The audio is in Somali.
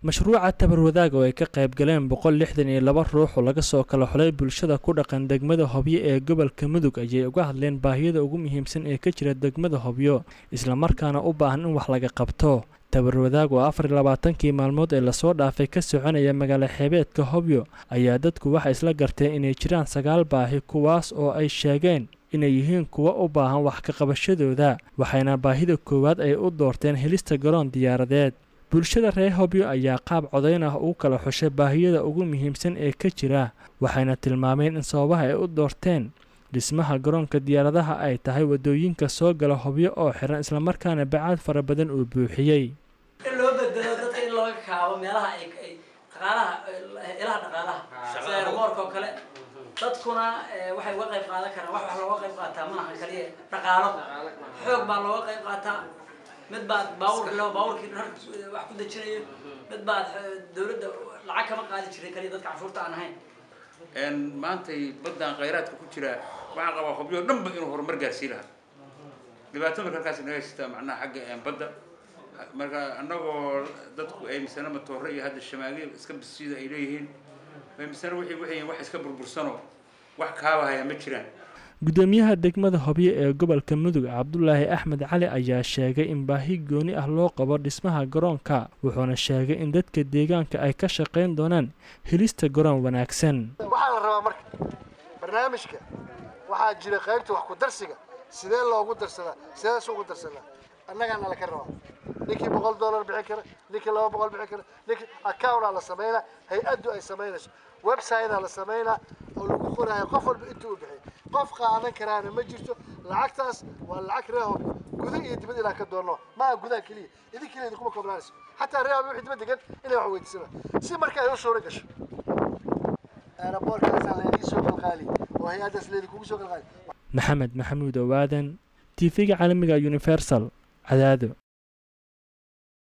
mashruuca tabarwadaag oo ay ka qayb galeen boqol lixdan iyo laba ruux oo laga soo kala xulay bulshada ku dhaqan degmada hobyo ee gobolka mudug ayay uga hadleen baahiyada ugu muhiimsan ee ka jira degmada hobyo islamarkaana u baahan in wax laga qabto tabarwadaag oo afar iyo labaatankii maalmood ee lasoo dhaafay ka soconaya magaalo xeebeedka hobyo ayaa dadku waxay isla garteen inay jiraan sagaal baahi kuwaas oo ay sheegeen inay yihiin kuwa u baahan wax ka qabashadooda waxayna baahida koowaad ay u doorteen helista garoon diyaaradeed bulshada reer hobyo ayaa qaab codayn ah ugu kala xushay baahiyada ugu muhiimsan ee ka jira waxayna tilmaameen in sababaha ay u doorteen dhismaha garoonka diyaaradaha ay tahay waddooyinka soo gala hobyo oo xiran islamarkaana bacaad fara badan uu buuxiyey in loo bedelo dadka in looga kaabo meelaha ay ay dhaqaalaha ilaha dhaqaalaha sida aeroboorka oo kale dadkuna waxay uga qayb qaadan karaan wax wax looga qayb qaataa maaha kaliya dhaqaalo xoog baa looga qayb qaataa mid baad baawur lo baawurkii dharka wax ku dejinayo mid baad dawladda lacag kama qaadi jiray kaliya dadka canshuurta aan ahayn maantay baddan khayraadka ku jira waxaan qabaa hobyo dhanba inuu horumar gaarsii lahaa dhibaatada halkaas naga haystaa macnaha xagga badda marka annagoo dadku ay misana matoore iyo hadda shamaagil iska bisiida ay leeyihiin misana wixii waxay wax iska burbursano wax kaabahaya ma jiraan gudoomiyaha degmada hobyo ee gobolka mudug cabdulaahi axmed cali ayaa sheegay in baahi gooni ah loo qabo dhismaha garoonka wuxuuna sheegay in dadka deegaanka ay ka shaqayn doonaan helista garoon wanaagsan waxaa la rabaa marka barnaamijka waxaa jira qaybta wax ku darsiga sidee loogu darsadaa sidees ugu darsadaa annagaana laka rabaa ninkii boqol dollar bixin kara ninkii laba boqol bixin kara ninkii accountaa la samaynaa hay-addu ay samaynayso website-a la samaynaa oo lagu qoraayo qof walba intuu u bixiyay qof qaadan karaana ma jirto lacagtaas waa lacag reehob guda iyo dibad inaan ka doonno maaha gudaha keliya idin keliya idinkuma koobnaanayso xataa reehob wixii dibad degan inay wax weydiisana si marka ay u suura gasho aeroboortkaasaa laydii soo qalqaaliy oo hay-addaas laydinkugu soo qalqaaliy maxamed maxamuud owaadan tv-ga caalamiga universal cadaado